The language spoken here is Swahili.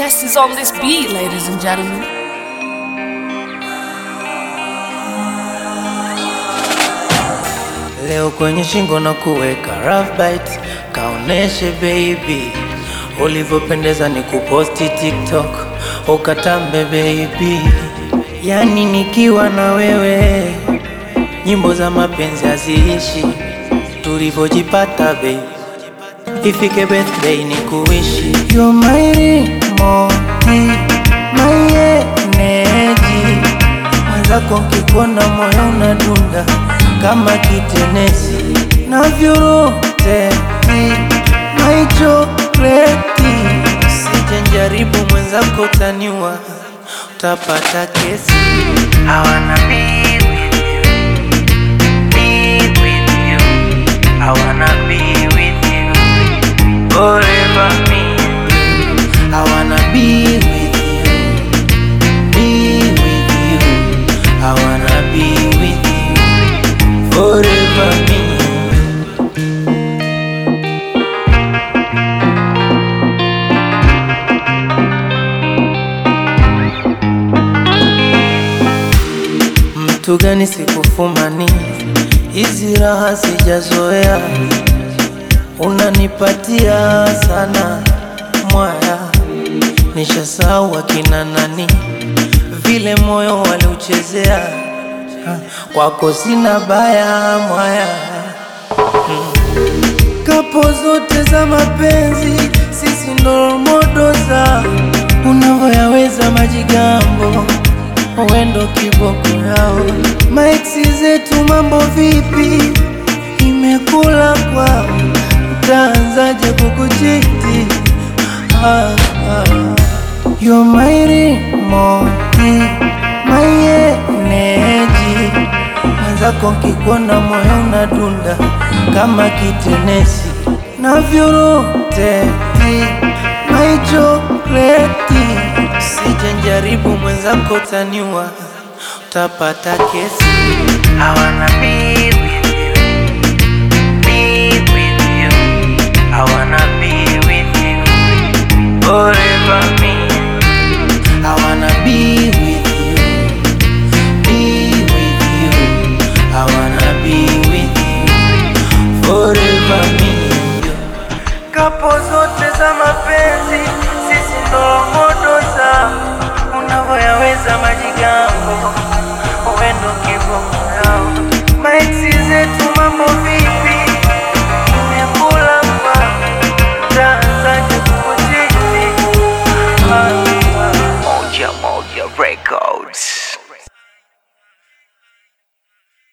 best is on this beat, ladies and gentlemen. Leo kwenye shingo na kuweka rough bite, kaoneshe baby ulivyopendeza, ni kuposti TikTok ukatambe baby, yani nikiwa na wewe nyimbo za mapenzi haziishi, tulivyojipata baby, ifike birthday ni kuishi You're my remoti, my energy mwenzako nkikuona moyo unadunda kama kitenesi navyuroteti my chokleti sijenjaribu mwenzako taniwa utapata kesi hawana be with you, be with you. Hawana be with you, forever me and you. Hawana be with you, be with you. I wanna be with you forever, me and you. Mtu gani sikufumani, hizi raha sijazoea, unanipatia sana mwaya, nishasahau akina nani, vile moyo waliuchezea, kwako sina baya mwaya kapo zote za mapenzi, sisi ndo modo za unavyoyaweza majigambo, wendo kiboko yao. Maexi zetu mambo vipi? Imekula kwao, utaanzaje kukuchiti? ah, ah. You're my remote, my energy mwenzako nkikuona moyo unadunda kama kitenesi navyuroteti my chokleti sijenjaribu mwenzako taniwa utapata kesi hawana be with you, be with you. Hawana be with you, forever me and you. Hawana be with you be with you. I wanna be with you forever, me and you. Kapo zote za mapenzi, sisi ndo modo za unavyoyaweza majigambo, uendo kiboko yao.